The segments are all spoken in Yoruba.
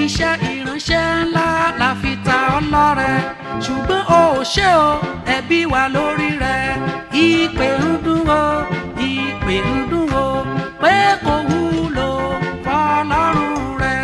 iṣẹ́ ìránṣẹ́ ńlá la fi ta ọ́ lọ́rẹ ṣùgbọ́n o ò ṣe o ẹ̀bi wà lórí rẹ ìpè ń dún o ìpè ń dún o pé kò wúlò fọlọ́run rẹ.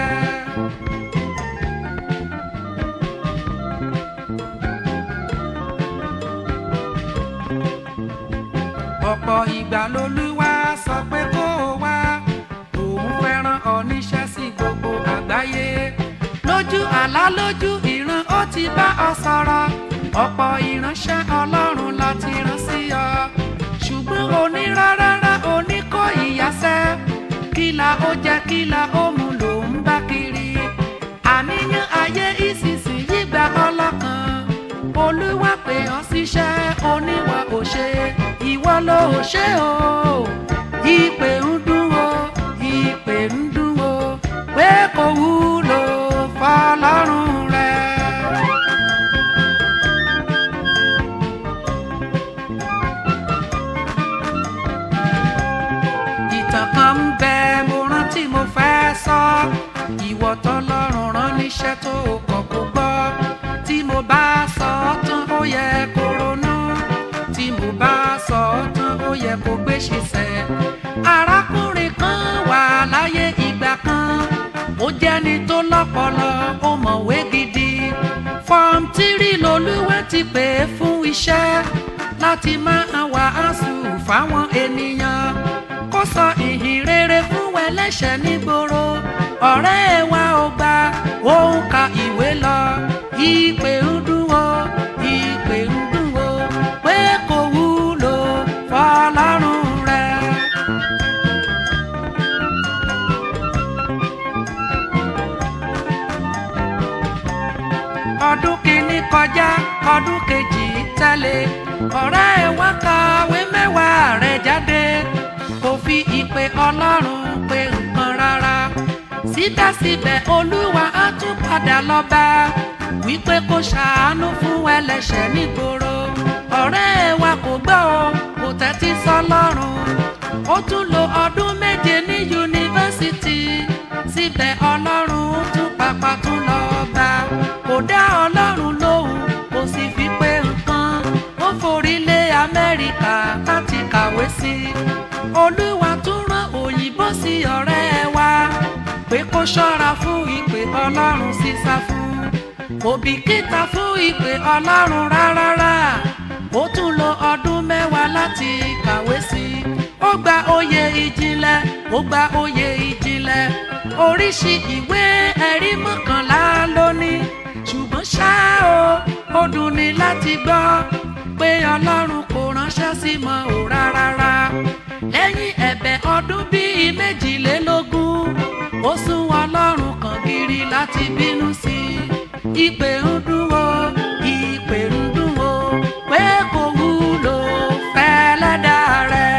ọ̀pọ̀ ìgbà lolúwa sọ pé kó o wá òun fẹ́ràn ọ níṣẹ́ sí gbogbo àgbáyé lójú àlá lójú ìran ó ti bá ọ sọ̀rọ̀ ọ̀pọ̀ ìránṣẹ́ ọlọ́run láti rán sí ọ ṣùgbọ́n onírárárá oníkó ìyàsẹ́ kíla ó jẹ́ kíla ó mú lòún bá kiri àníyàn ayé ìsinsìnyí gba ọlọ́kan olúwa pè ọ́ síṣẹ́ oníwà ò ṣe ìwọ ló ò ṣe o ìpè ń dún o ìpè ń dún o pé kò wúlò fọlọ́run rẹ. ìtàn kan ń bẹ mo rántí mo fẹ́ sọ ìwọ tọ́lọ́run rán níṣẹ́ tó o kọ̀ kó gbọ́ tí mo bá sọ ọ́ tán ó yẹ kó ronú tí mo bá sọ ọ́ tán ó yẹ kó gbé ṣiṣẹ́ arákùnrin kan wà láyé ìgbà kan ó jẹ́ni tó lọ́pọlọ ó mọ̀wé gidi fọ́ọ̀mù tírì lolúwa ti pè é fún iṣẹ́ láti máa wàásù fáwọn ènìyàn kó sọ ìhìn rere fún ẹlẹ́ṣẹ̀ nígboro ọ̀rẹ́ wa ò gba òun ka ìwé lọ ìpè ń dún o ìpè ń dún o pé kò wúlò fọlọ́run rẹ. ọdún kìíní kọjá ọdún kejì tẹ̀lé ọ̀rẹ́ ẹ̀ wá kàwé mẹ́wàá rẹ̀ jáde kò fi ìpè ọlọ́run pé nǹkan rárá síbẹ̀síbẹ̀ olúwa á tún padà lọ bá wípé kó ṣàánú fún ẹlẹ́ṣẹ̀ nígboro ọ̀rẹ́ ẹ̀ wa kò gbọ́ o kò tẹ́tí sọ́lọ́run ó tún lo ọdún méje ní yunifásitì síbẹ̀ ọlọ́run tún pàpà tún lọ bá kò dá ọlọ́run lóhùn kò sì fi pé nǹkan ó forí lé amẹ́ríkà láti kàwé sí i olúwa tún rán òyìnbó sí ọ̀rẹ́ wa pé kó ṣọ́ra fún ìpè ọlọ́run sísá fún kò bìkítà fún ìpè ọlọ́run rárá ó tún lo ọdún mẹ́wàá láti kàwé sí i ó gba oyè ìjìnlẹ̀ ó gba oyè ìjìnlẹ̀ oríṣi ìwé ẹ̀rí mọ́kànlá lónìí ṣùgbọ́n ṣá o ó dùn ní láti gbọ́ pé ọlọ́run kò ránṣẹ́ sí mọ́ ò rárá lẹ́yìn ẹ̀bẹ̀ ọdún bíi méjìlélógún ó sún ọlọ́run kan gírí láti bínú sí i ìpè ń dún o ìpè ń dún o pé kò wúlò fẹ́lẹ́dà rẹ̀.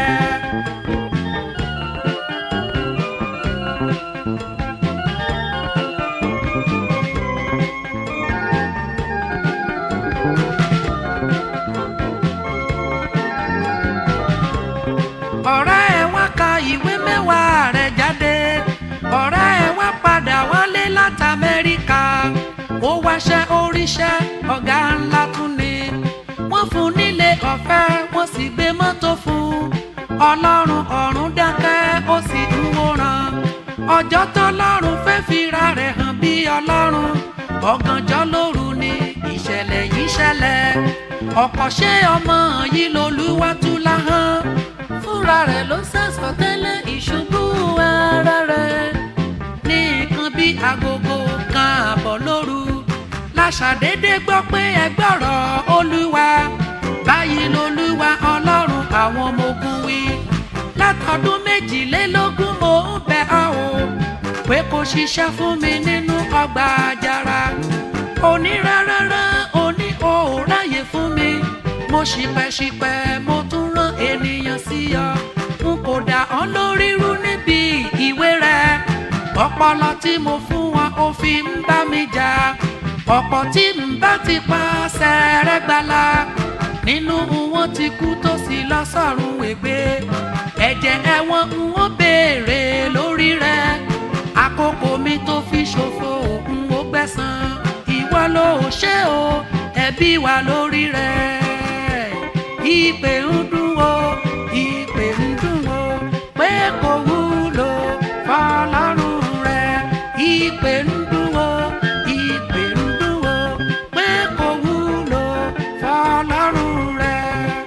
ọ̀rẹ́ ẹ̀ wá ka ìwé mẹ́wàá rẹ̀ jáde ọ̀rẹ́ ẹ̀ wá padà wálé láti amẹ́ríkà ó wáṣẹ́ oríṣẹ́ ọ̀gá ńlá tún ni wọ́n fún nílé ọ̀fẹ́ wọ́n sì gbé mọ́tò fún ọlọ́run ọ̀run dákẹ́ ó sì ń wòran ọjọ́ tọ́lọ́run fẹ́ fira rẹ̀ hàn bí ọlọ́run ọ̀gànjọ́ lóru ni ìṣẹ̀lẹ̀ yìí ṣẹlẹ̀ ọ̀pọ̀ ṣé ọmọ yìí lolúwa tú láhàn fúnra rẹ̀ ló sàsọ tẹ́lẹ̀ ìṣubú ara rẹ̀ ní nǹkan bí agogo kan àbọ̀ lóru láṣàdédé gbọ́ pé ẹgbọ́rọ̀ olúwa báyìí lolúwa ọlọ́run àwọn ọmọ ogun wí látọdún méjìlélógún mo ń bẹ ọ́ o pé kò ṣiṣẹ́ fún mi nínú ọgbà àjàrà onírárárá oní òòráyè fún mi mo ṣìpẹ̀ṣìpẹ̀ mo tún rán ènìyàn sí ọ n kò dá ọ lórí rú níbi ìwé rẹ ọpọlọ tí mo fún wọn ó fi ń bá mi jà ọ̀pọ̀ tí ń bá ti pa sẹ́rẹ́gbàlà nínú wọn ti kú tó sì lọ sọ́run ègbé ẹ̀jẹ̀ ẹ̀wọ̀n ń wọ́n béèrè lórí rẹ̀ àkókò. àkókò mi tó fi ṣòfò n ó gbẹ̀san ìwọ ló ṣe o ẹ̀bi wà lórí rẹ̀ ìpè ń dùn o ìpè ń dùn o pé kò wúlò fọlọ́run rẹ̀ ìpè ń dùn o ìpè ń dùn o pé kò wúlò fọlọ́run rẹ̀.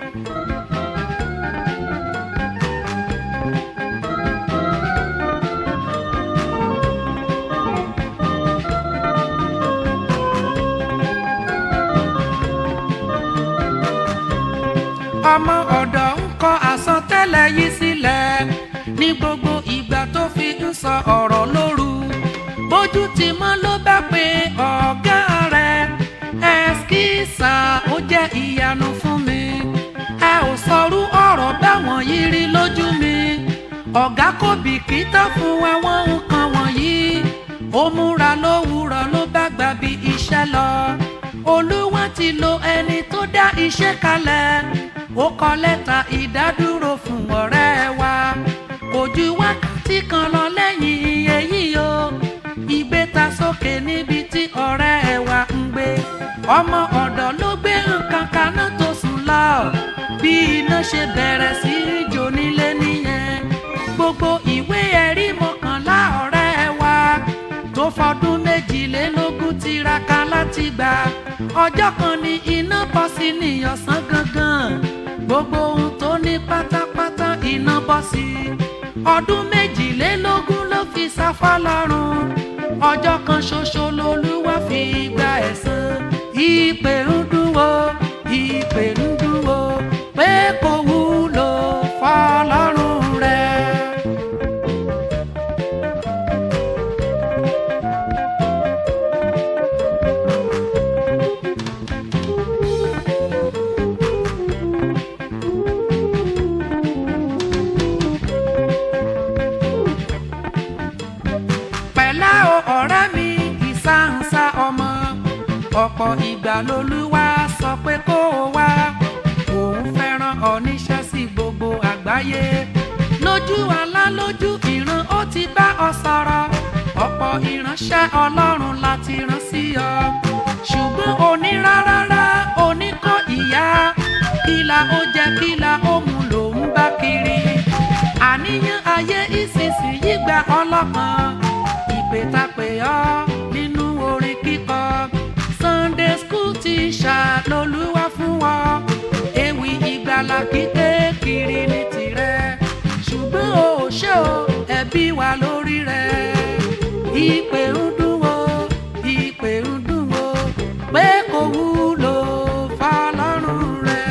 ọmọ ọ̀dọ̀ ń kọ àsọtẹ́lẹ̀ yìí sílẹ̀ ní gbogbo ìgbà tó fi ń sọ ọ̀rọ̀ lóru bójú ti mọ́ ló bá pe ọ̀gá rẹ̀ ẹ̀skísà ó jẹ́ ìyanu fún mi ẹ ò sọrú ọ̀rọ̀ báwọn yìí rí lójú mi ọ̀gá kò bìkítà fún àwọn nǹkan wọ̀nyí ó múra lówùúrọ̀ ló bá gbà bí iṣẹ́ lọ olúwa ti lo ẹni tó dá iṣẹ́ kalẹ̀ ó kọ lẹ́tà ìdádúró fún ọ̀rẹ́ wa kò ju wákàtí kan lọ lẹ́yìn èyí o ìgbé ta sókè níbi tí ọ̀rẹ́ wa ń gbé ọmọ ọ̀dọ̀ ló gbé nǹkan kaná tó sùn lọ bí iná ṣe bẹ̀rẹ̀ sí í jó nílé nìyẹn gbogbo ìwé ẹ̀rí mọ́kànlá ọ̀rẹ́ wa tó fọdún méjìlélógún tiraka láti gbà ọjọ́ kan ní iná bọ́ sí níyọ̀sán gangan gbogbo ohun tó ní pátápátá iná bọ́ sí ọdún méjìlélógún ló fi sáfá lọ́rùn ọjọ́ kan ṣoṣo lolúwa fi gba ẹ̀san ìpè ń dúró ìpè ń dúró pé kò wúlò fọlọ́run rẹ̀. pẹ̀lá o ọ̀rẹ́ mi ìsáǹsá ọmọ ọ̀pọ̀ ìgbà lolúwa sọ pé kó o wá òun fẹ́ràn ọ níṣẹ́ sí gbogbo àgbáyé lójú àlá lójú ìran ó ti bá ọ sọ̀rọ̀ ọ̀pọ̀ ìránṣẹ́ ọlọ́run láti rán sí ọ ṣùgbọ́n onírárárá oníkọ́ ìyá kìlà ó jẹ kìlà ó mu lòún bá kiri àníyàn ayé ìsinsìnyí gba ọlọ́kan ìpè ta pè ọ́ nínú orin kíkọ sunday school teacher lolúwa fún ọ ewì ìgbàlà kíké kiri ní tirẹ̀ ṣùgbọ́n o ò ṣe o ẹ̀bi wà lórí rẹ̀ ìpè ń dùn o ìpè ń dùn o pé kò wúlò fọlọ́run rẹ̀.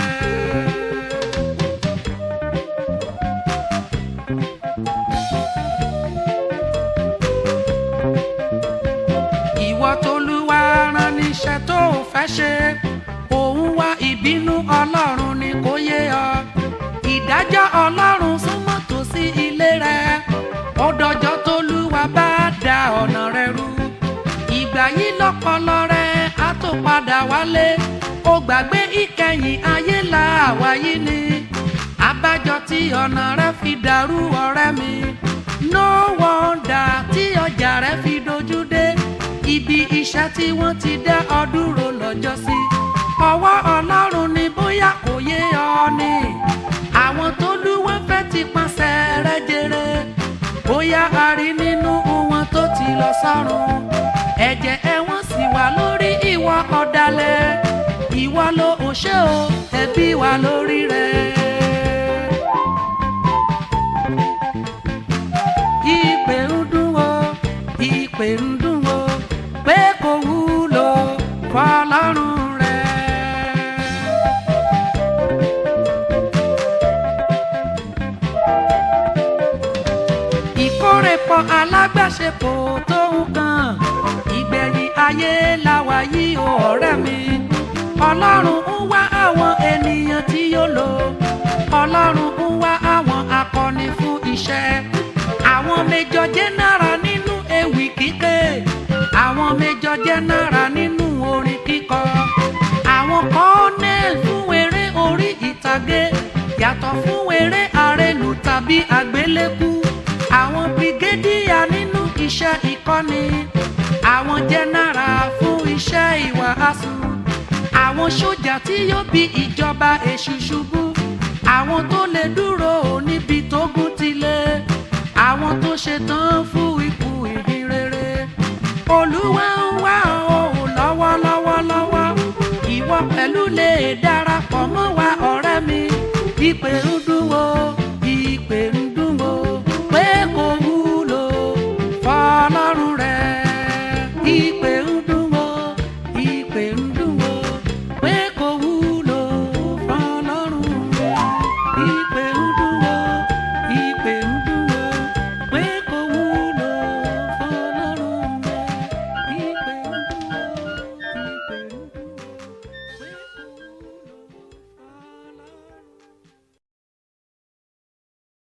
ìwọ tolúwa rán níṣẹ́ tó o fẹ́ ṣe òun wá ìbínú ọlọ́run ni kò yé ọ ìdájọ́ ọlọ́run súnmọ́ tòsí ilé rẹ ó dọjọ́ tolúwa bá da ọ̀nà rẹ rú ìgbà yìí lọ́pọlọ rẹ á tó padà wálé ó gbàgbé ìkẹyìn ayé la àwa yìí ni abájọ tí ọ̀nà rẹ fi dàrú ọ̀rẹ́ mi no wonder tí ọjà rẹ fi dojú dé ibi iṣẹ́ tí wọ́n ti dá ọ dúró lọ́jọ́ sí ọwọ́ ọlọ́run ni bóyá kò yé ọ ni àwọn tó lúwọ́n fẹ́ ti pàṣẹ rẹ jèrè bóyá a rí nínú wọn tó ti lọ sọ́run ẹ̀jẹ̀ ẹ̀wọ̀n sì wà lórí ìwà ọ̀dàlẹ̀ ìwọ ló ò ṣe o ẹ̀bi wà lórí rẹ̀. ìpè ń dùn o ìpè ń dùn o pé kò wúlò fọlọ́run rẹ̀. ìkórèpọ̀ alágbàṣepọ̀ tó ń kàn ìgbẹ̀yìn ayé làwà yìí o ọ̀rẹ́ mi ọlọ́run ń wá àwọn ènìyàn tí yóò lò ọlọ́run ń wá àwọn akọni fún iṣẹ́ àwọn méjọ jẹ́nára nínú ewì kíké àwọn méjọ jẹ́nára nínú orin kíkọ àwọn kọ́nẹ́ẹ̀l fún eré orí ìtàgé yàtọ̀ fún eré àrẹlù tàbí àgbélékú àwọn brigadier nínú iṣẹ́ ìkọ́ asuu àwọn sójà tí yóò bí ìjọba èṣù ṣubú àwọn tó lè dúró níbi tógun ti lé àwọn tó ṣetán fún ikú ìhìn rere olúwa ń wá ọ lọ́wọ́lọ́wọ́ lọ́wọ́ ìwọ pẹ̀lú lè darapọ̀ mọ́ wa ọ̀rẹ́ mi ìpè ń dúró